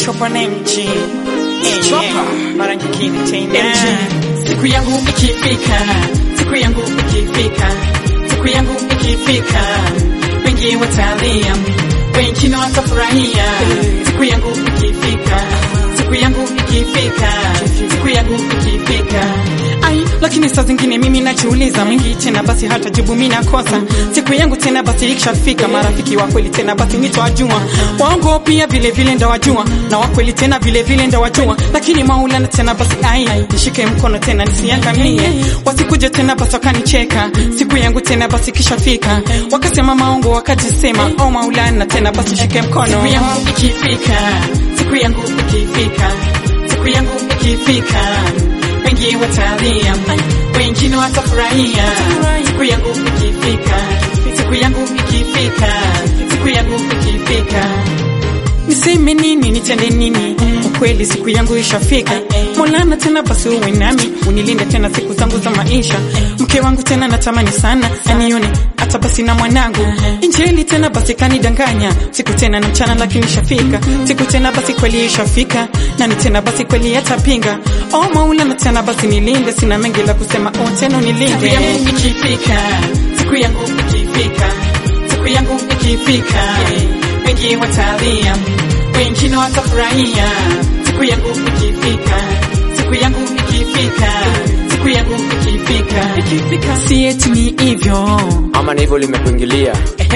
Chopa na MG Eh, Chopa. eh, mara nyingine tena Siku yangu ikifika, siku yangu ikifika, siku yangu ikifika, wengi watalia, wengine watafurahia. Siku yangu ikifika, siku yangu ikifika, siku yangu ikifika. Ai, lakini saa zingine mimi najiuliza mengi tena basi hata jibu mimi nakosa. Siku yangu tena basi ikishafika, marafiki wa kweli tena basi nitawajua, waongo pia vile vile ndawajua, na wa kweli tena vile vile ndawajua, lakini Maulana tena basi ai, nishike mkono tena nisiangamie, wasikuje tena basi wakanicheka. Siku yangu tena basi ikishafika, wakasema maongo, wakajisema oh Maulana tena basi shike mkono Siku yangu ikifika, siku yangu ikifika, siku yangu ikifika, wengi watalia, wengine watafurahia. Siku yangu ikifika, siku yangu ikifika, siku yangu ikifika. Niseme nini, nitende nini? Ukweli siku yangu ishafika. Maulana tena basi uwe nami, unilinde tena siku zangu za maisha. Mke wangu tena natamani sana anione hata basi na mwanangu. Injili tena basi kanidanganya, siku tena na mchana lakini ishafika. Siku tena basi kweli ishafika, nani tena basi kweli atapinga. Oh Maulana tena basi nilinde, sina mengi la kusema, oh tena Siku unilinde. yangu ikifika, siku yangu ikifika, siku yangu ikifika, wengi watalia, wengine watafurahia. Siku yangu ikifika, siku yangu ikifika, siku yangu ikifika, ikifika. Si eti ni hivyo, ama ni hivyo limekuingilia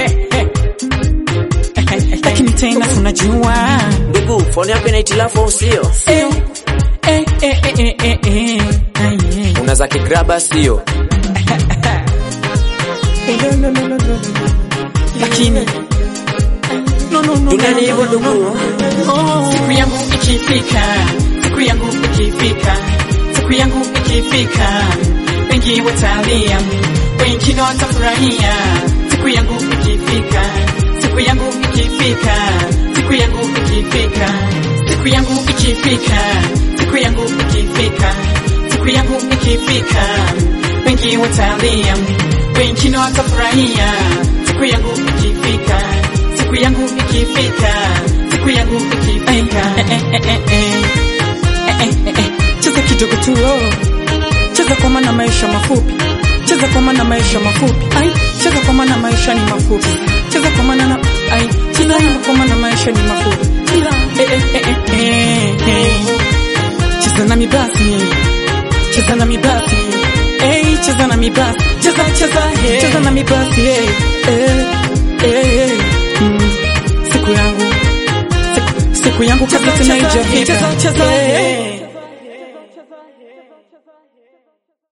lakini tena tunajua ndugu foni yako ina hitilafu au sio Eh, eh, eh, eh, eh, eh, eh. Ai, eh. una za kigraba sio lakini no, no, no, duniani no, hivyo no, no, ndugu no. Siku yangu ikifika, siku yangu ikifika, siku yangu ikifika, wengi watalia, wengine watafurahia. Siku yangu ikifika, siku yangu ikifika, siku yangu ikifika, siku yangu ikifika, siku yangu ikifika, siku yangu ikifika, wengi watalia, wengine watafurahia. Siku yangu ikifika, siku yangu ikifika, siku yangu Ai, ikifika. eh, eh, eh, eh, eh. Eh, eh, eh, eh. cheza kidogo tu oh. cheza kwa maana maisha mafupi cheza kwa maana maisha mafupi ai cheza kwa maana maisha ni mafupi cheza kwa maana na ai cheza kwa maana maisha ni mafupi eh, eh, eh, eh, eh, eh. cheza nami basi cheza nami basi Hey, cheza nami basi cheza cheza hey. cheza nami basi hey. Eh, eh, eh. Mm. siku yangu siku, siku yangu kabla tena ijafika cheza, cheza, Eh, eh.